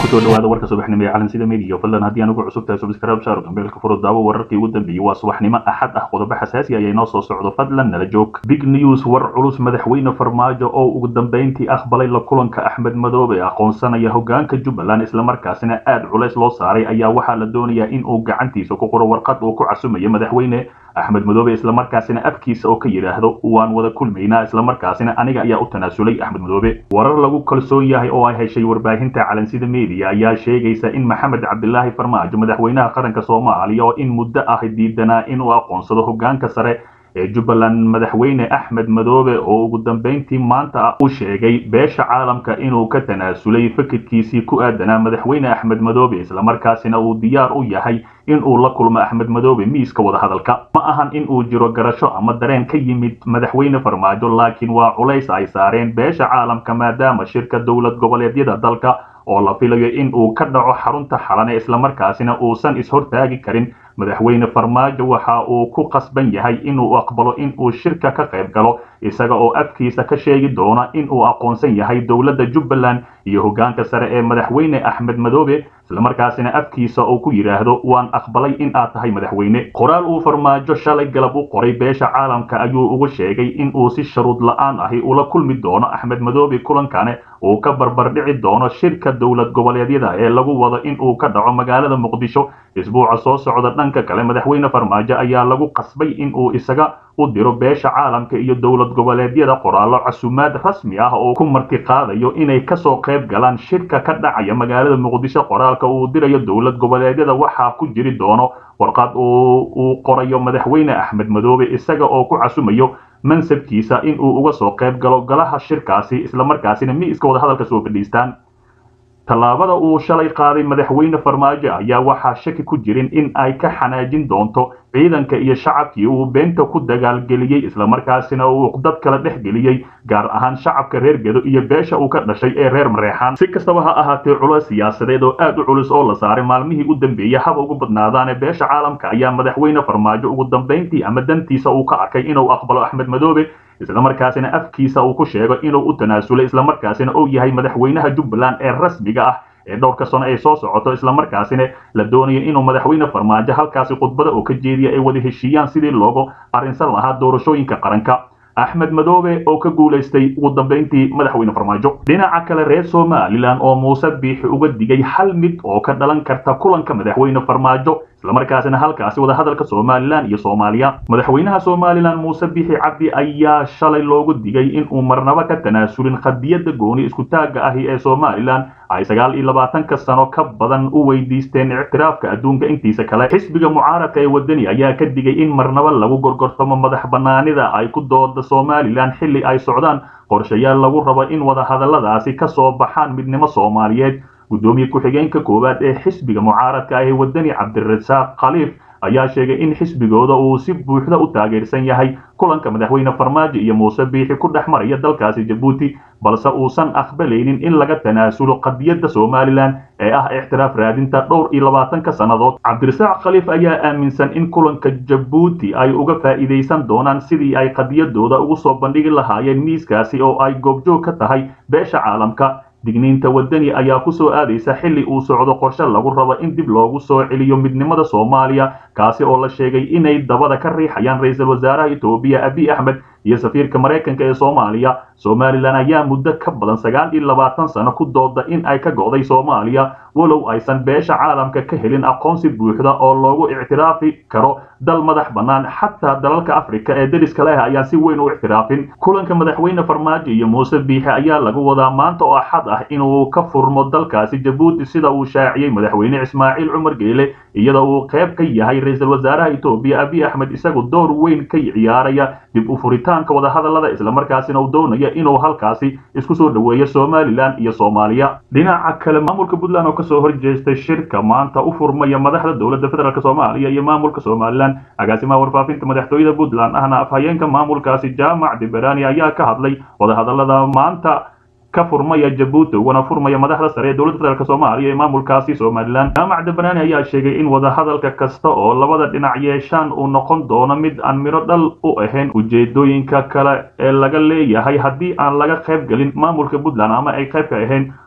kusoo dhawaada warka subaxnimo ee calansida media fadlan haddii aan ugu cusub tahay subscribe shaar gambeelka furo daawo wararkii ugu dambeeyey waa subaxnimo axad ah qodobo xasaasi ah ayaa inoo soo socdo fadlan nala joog big news war culus madaxweyne farmaajo oo ugu dambeyntii aqbalay la kulanka axmed madoobe aqoonsanaya hogaanka jubbaland islamarkaasina aad culays loo saaray ayaa waxaa la doonayaa in uu gacantiisa ku qoro warqad uu ku casumayo madaxweyne axmed madoobe islamarkaasina afkiisa oo ka yidhaahdo waan wada kulmaynaa islamarkaasina aniga ayaa u tanaasulay axmed madoobe warar lagu kalsoon yahay oo ay heshay warbaahinta calansida media ayaa sheegaysa in maxamed cabdilaahi farmaajo madaxweynaha qaranka soomaaliya oo in muddo ah diidanaa inuu aqoonsado hogaanka sare ee jubbaland madaxweyne axmed madoobe oo ugu dambeyntii maanta u sheegay beesha caalamka inuu ka tanaasulay fikirkiisii ku aadanaa madaxweyne axmed madoobe islamarkaasina uu diyaar u yahay in uu la kulmo axmed madoobe miiska wadahadalka ma ahan in uu jiro garasho ama dareen ka yimid madaxweyne farmaajo laakiin waa culays ay saareen beesha caalamka maadaama shirka dowlad goboleedyada dalka oo la filayo in uu ka dhaco xarunta xalane islamarkaasina uusan ishortaagi karin madaxweyne farmaajo waxa uu ku qasban yahay inuu aqbalo in uu shirka ka qayb galo isaga oo afkiisa ka sheegi doona in uu aqoonsan yahay dowladda jubbaland iyo hogaanka sare ee madaxweyne axmed madoobe islamarkaasina afkiisa uu ku yidhaahdo waan aqbalay in aad tahay madaxweyne qoraal uu farmaajo shalay galab u qoray beesha caalamka ayuu ugu sheegay in uu si sharuud la-aan ahi ula kulmi doono axmed madoobe kulankane uu ka barbardhici doono shirka dowlad goboleedyada ee lagu wado in uu ka dhaco magaalada muqdisho isbuuca soo socda dhanka kale madaxweyne farmaajo ayaa lagu qasbay in uu isaga u diro beesha caalamka iyo dowlad goboleedyada qoraallo casumaad rasmi ah oo ku marti qaadayo inay kasoo qayb galaan shirka ka dhacaya magaalada muqdisho qoraalka uu dirayo dowlad goboleedyada waxaa ku jiri doono warqad uu qorayo madaxweyne axmed madoobe isaga oo ku casumayo mansabkiisa in uu uga soo qayb galo golaha shirkaasi islamarkaasina miiska wadahadalka soo fadhiistaan tallaabada uu shalay qaaday madaxweyne farmaajo ayaa waxaa shaki ku jirin in ay ka xanaajin doonto ciidanka iyo shacabkii uu beenta ku dagaalgeliyey islamarkaasina uu dad kala dhex geliyey gaar ahaan shacabka reer gedo iyo beesha uu ka dhashay ee reer mareexaan si kastaba ha ahaatee culos siyaasadeed oo aad u culus oo la saaray maalmihii u dambeeyey haba ugu badnaadaane beesha caalamka ayaa madaxweyne farmaajo ugu dambeyntii ama dantiisa uu ka arkay inuu aqbalo axmed madoobe islamarkaasina afkiisa uu ku sheego inuu u tanaasulay islamarkaasina uu yahay madaxweynaha jubbaland ee rasmiga ah ee dhowrka sano ay soo socoto islamarkaasina la doonayo inuu madaxweyne farmaajo halkaasi khudbada oo ka jeediya ay wada heshiiyaan sidii loogu arrinsan lahaa doorashooyinka qaranka axmed madoobe oo ka guulaystay ugu dambeyntii madaxweyne farmaajo dhinaca kale reer somalilan oo muuse biixi uga digay hal mid oo ka dhalan karta kulanka madaxweyne farmaajo islamarkaasina halkaasi wadahadalka somalilan iyo soomaaliya madaxweynaha somalilan muuse biixi cabdi ayaa shalay loogu digay in uu marnaba ka tanaasulin khadiyadda gooni iskutaagga ahi ee somalilan ay sagaal iyo labaatanka sano ka badan u weydiisteen ictiraafka adduunka intiisa kale xisbiga mucaaradka ee wadani ayaa ka digay in marnaba lagu gorgortamo madax banaanida ay ku dooda somalilan xilli ay socdaan qorshayaal lagu rabo in wadahadalladaasi ka soo baxaan midnimo soomaaliyeed guddoomiye ku-xigeenka koowaad ee xisbiga mucaaradka ah ee wadani cabdirasaaq khaliif ayaa sheegay in xisbigooda uu si buuxda u taageersan yahay kulanka madaxweyne farmaajo iyo muuse biixi ku dhex maraya dalkaasi jabuuti balse uusan aqbalaynin in laga tanaasulo qadiyadda somalilan ee ah ictiraaf raadinta dhowr iyo labaatanka sannadood cabdirasaaq khaliif ayaa aaminsan in kulanka jabuuti ay uga faa'iidaysan doonaan sidii ay qadiyadooda ugu soo bandhigi lahaayeen miiskaasi oo ay goobjoog ka tahay beesha caalamka digniinta wadani ayaa ku soo aadaysa xilli uu socdo qorshe lagu rabo in dib loogu soo celiyo midnimada soomaaliya kaasi oo la sheegay inay dabada ka riixayaan ra-iisul wasaaraha etoobiya abiy axmed iyo safiirka maraykanka ee soomaaliya somalilan ayaa muddo ka badan sagaal iyo labaatan sano ku dooda in ay ka go'day soomaaliya walow aysan beesha caalamka ka helin aqoonsi buuxda oo loogu ictiraafi karo dal madax bannaan xataa dalalka afrika ee deriska leh ayaan si weyn u ictiraafin kulanka madaxweyne farmaajo iyo muuse biixi ayaa lagu wadaa maanta oo axad ah inuu ka furmo dalkaasi jabuuti sida uu shaaciyey madaxweyne ismaaciil cumar geele iyada uu qayb ka yahay ra-iisul wasaaraha etoobiya abiy axmed isagu door weyn ka ciyaaraya dib u furitaanka wadahadallada islamarkaasina uu doonaya inuu halkaasi isku soo dhoweeyo somalilan iyo soomaaliya dhinaca kale maamulka puntland oo kasoo horjeestay shirka maanta u furmaya madaxda dowladda federaalk soomaaliya iyo maamulka somalilan agaasimaha warfaafinta madaxtooyada puntland ahna afhayeenka maamulkaasi jaamac diberani ayaa ka hadlay wadahadallada maanta ka furmaya jabuuti ugana furmaya madaxda sare ee dowladda federaalk soomaaliya ee maamulkaasi somalilan jaamac dabarani ayaa sheegay in wadahadalka kasta oo labada dhinac yeeshaan uu noqon doono mid aan midho dhal u ahayn ujeedooyinka kale ee laga leeyahay haddii aan laga qayb gelin maamulka puntland ama ay qayb ka ahayn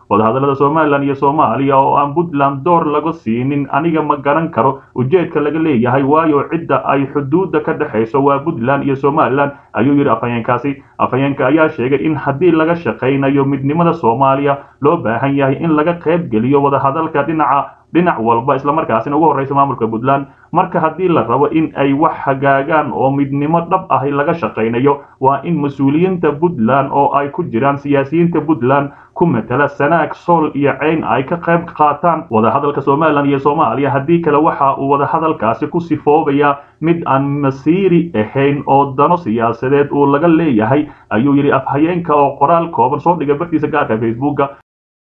wadahadallada somalilan iyo soomaaliya oo aan puntland door laga siinin aniga ma garan karo ujeedka laga leeyahay waayo cidda ay xuduudda ka dhexayso waa puntland iyo somalilan ayuu yidhi afhayeenkaasi afhayeenka ayaa sheegay in haddii laga shaqaynayo midnimada soomaaliya loo baahan yahay in laga qayb geliyo wadahadalka dhinaca dhinac walba islamarkaasina ugu horreysa maamulka puntland marka haddii la rabo in ay wax hagaagaan oo midnimo dhab ahi laga shaqaynayo waa in mas-uuliyiinta puntland oo ay ku jiraan siyaasiyiinta puntland ku matala sanaag sool iyo ceyn ay ka qayb qaataan wadahadalka somalilan iyo soomaaliya haddii kale waxa uu wadahadalkaasi ku sifoobaya mid aan masiiri ahayn oo dano siyaasadeed uu laga leeyahay ayuu yidhi afhayeenka oo qoraal kooban soo dhigay bartiisa gaarka facebooka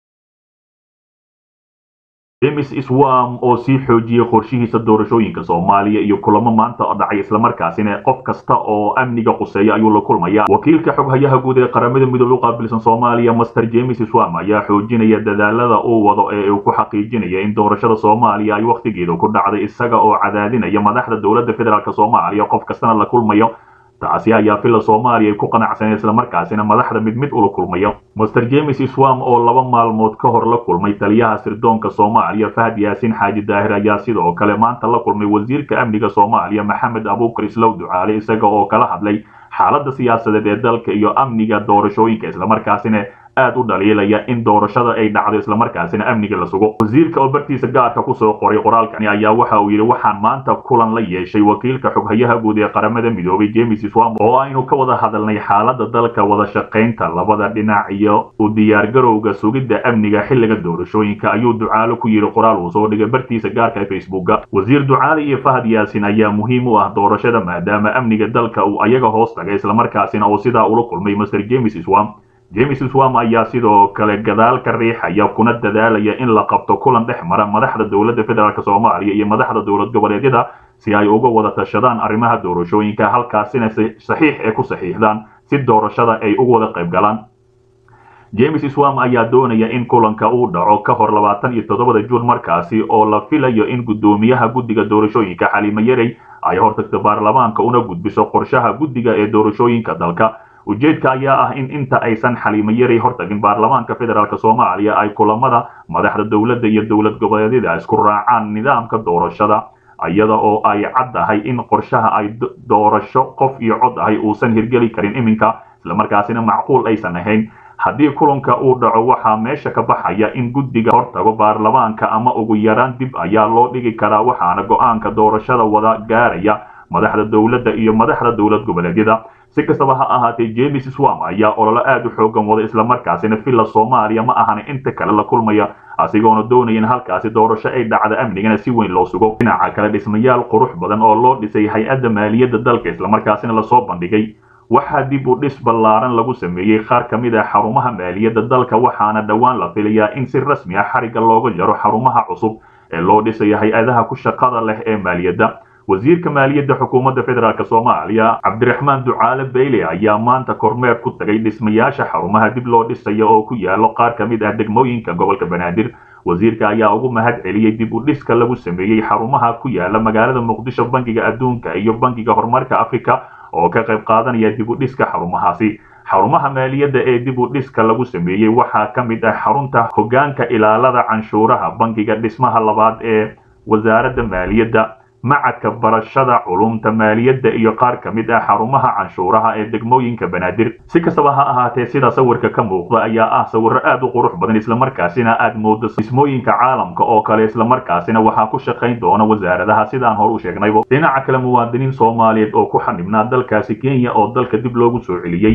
james swam oo sii xoojiyey qorshihiisa doorashooyinka soomaaliya iyo kulamo maanta oo dhacay islamarkaasina qof kasta oo amniga quseeya ayuu la kulmaya wakiilka xoghayaha guud ee qaramada midoobe u qaabilsan soomaaliya master james swam ayaa xoojinaya dadaalada uu wado ee uu ku xaqiijinaya in doorashada soomaaliya ay wakhtigeeda ku dhacday isaga oo cadaadinaya madaxda dowladda federaalk soomaaliya qof kastana la kulmayo taasi ayaa filla soomaaliya ay ku qanacsaneen islamarkaasina madaxda mid mid ula kulmayo master james swam oo laba maalmood ka hor la kulmay taliyaha sirdoonka soomaaliya fahad yaasiin xaaji daahir ayaa sidoo kale maanta la kulmay wasiirka amniga soomaaliya maxamed abuukar islow ducaale isaga oo kala hadlay xaaladda siyaasadeed ee dalka iyo amniga doorashooyinka islamarkaasina aad u dhaliilaya in doorashada ay dhacdo islamarkaasina amniga la sugo wasiirka oo bartiisa gaarka kusoo qoray qoraalkani ayaa waxa uu yidhi waxaan maanta kulan la yeeshay wakiilka xoghayaha guud ee qaramada midoobay james swam oo aynu ka wada hadalnay xaaladda dalka wada shaqaynta labada dhinac iyo u diyaargarowga sugidda amniga xilliga doorashooyinka ayuu ducaalo ku yidhi qoraal uu soo dhigay bartiisa gaarka ee facebooka wasiir ducaale iyo fahad yaasin ayaa muhiim u ah doorashada maadaama amniga dalka uu ayaga hoos tagay islamarkaasina uu sidaa ula kulmay master james swam james swam ayaa sidoo kale gadaal ka riixaya kuna dadaalaya in la qabto kulan dhex mara madaxda dowladda federaalk soomaaliya iyo madaxda dowlad goboleedyada si ay uga wada tashadaan arrimaha doorashooyinka halkaasina saxiix ee ku saxiixdaan si doorashada ay uga wada qayb galaan james swam ayaa doonaya in kulanka uu dhaco ka hor labaatan iyo toddobada juun markaasi oo la filayo in guddoomiyaha guddiga doorashooyinka xaliimo yarey ay hortagto baarlamaanka una gudbiso qorshaha guddiga ee doorashooyinka dalka ujeedka ayaa ah in inta aysan xaliimo yaray hortagin baarlamaanka federaalk soomaaliya ay kulamada madaxda dowladda iyo dowlad goboleedyada isku raacaan nidaamka doorashada iyada oo ay caddahay in qorshaha ay doorasho qof iyo cod ahay uusan hirgeli karin iminka islamarkaasina macquul aysan ahayn haddii kulanka uu dhaco waxaa meesha ka baxaya in guddiga hortago baarlamaanka ama ugu yaraan dib ayaa loo dhigi karaa waxaana go-aanka doorashada wada gaaraya madaxda dowladda iyo madaxda dowlad goboleedyada si kastaba ha ahaatee james swam ayaa ololo aad u xoogan wada islamarkaasina villa soomaaliya ma ahani inta kale la kulmaya asigoona doonaya in halkaasi doorasho ay dhacda amnigana si weyn loo sugo dhinaca kale dhismayaal qurux badan oo loo dhisay hay-adda maaliyadda dalka islamarkaasina lasoo bandhigay waxaa dib u dhis ballaaran lagu sameeyey qaar ka mid ah xarumaha maaliyadda dalka waxaana dhowaan la filayaa in si rasmi ah xarigga looga jaro xarumaha cusub ee loo dhisaya hay-adaha ku shaqada leh ee maaliyadda wasiirka maaliyadda xukuumadda federaalk soomaaliya cabdiraxmaan ducaale beyle ayaa maanta kormeer ku tagay dhismayaasha xarumaha dib loo dhisaya oo ku yaalo qaar ka mid ah degmooyinka gobolka banaadir wasiirka ayaa ugu mahad celiyey dib u dhiska lagu sameeyey xarumaha ku yaala magaalada muqdisho bangiga adduunka iyo bangiga horumarka afrika oo ka qayb qaadanaya dib u dhiska xarumahaasi xarumaha maaliyadda ee dib u dhiska lagu sameeyey waxaa ka mid ah xarunta hoggaanka ilaalada canshuuraha bangiga dhismaha labaad ee wasaaradda maaliyadda macadka barashada culumta maaliyadda iyo qaar ka mid ah xarumaha canshuuraha ee degmooyinka banaadir si kastaba ha ahaatee sida sawirka ka muuqda ayaa ah sawirro aad u qurux badan islamarkaasina aad moodo dhismooyinka caalamka oo kale islamarkaasina waxaa ku shaqayn doona wasaaradaha sidaan hore u sheegnaybo dhinaca kale muwaadiniin soomaaliyeed oo ku xanibnaa dalkaasi kenya oo dalka dib loogu soo celiyey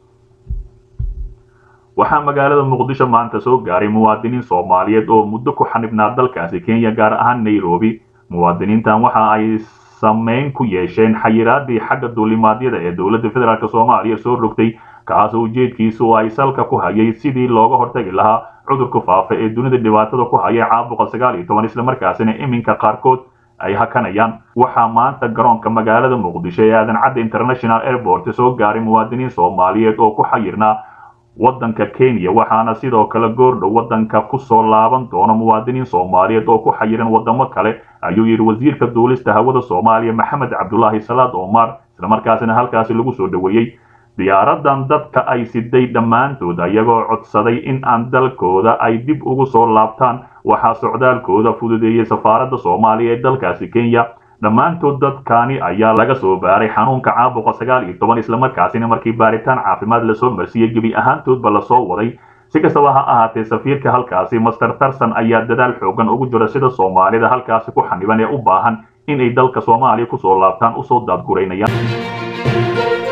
waxaa magaalada muqdisho maanta soo gaaray muwaadiniin soomaaliyeed oo muddo ku xanibnaa dalkaasi kenya gaar ahaan nairobi muwaadiniintan waxa ay sameyn ku yeesheen xayiraadii xagga duulimaadyada ee dowladda federaalk soomaaliya soo rogtay kaasoo ujeedkiisu ay salka ku hayay sidii looga hortagi lahaa cudurka faafa ee dunida dhibaatada ku hayay caabuqa sagaal iyo toban islamarkaasina iminka qaarkood ay hakanayaan waxaa maanta garoonka magaalada muqdisho ee aadan cadda international airport soo gaaray muwaadiniin soomaaliyeed oo ku xayirnaa waddanka kenya waxaana sidoo kale goordhow waddanka kusoo laaban doona muwaadiniin soomaaliyeed oo ku xayiran wadamo kale ayuu yidhi wasiirka duulista hawada soomaaliya maxamed cabdulaahi salaad omar islamarkaasina halkaasi lagu soo dhoweeyey diyaaradan dadka ay siday dhammaantood ayagoo codsaday in aan dalkooda ay dib ugu soo laabtaan waxaa socdaalkooda fududeeyey safaaradda soomaaliya ee dalkaasi kenya dhammaantood dadkani ayaa laga soo baaray xanuunka caabuqa sagaal iyo toban islamarkaasina markii baaritaan caafimaad lasoo marsiiyey gebi ahaantoodba lasoo waday si kastaba ha ahaatee safiirka halkaasi master tarson ayaa dadaal xoogan ugu jira sida soomaalida halkaasi ku xaniban ee u baahan inay dalka soomaaliya kusoo laabtaan usoo daadguraynayaan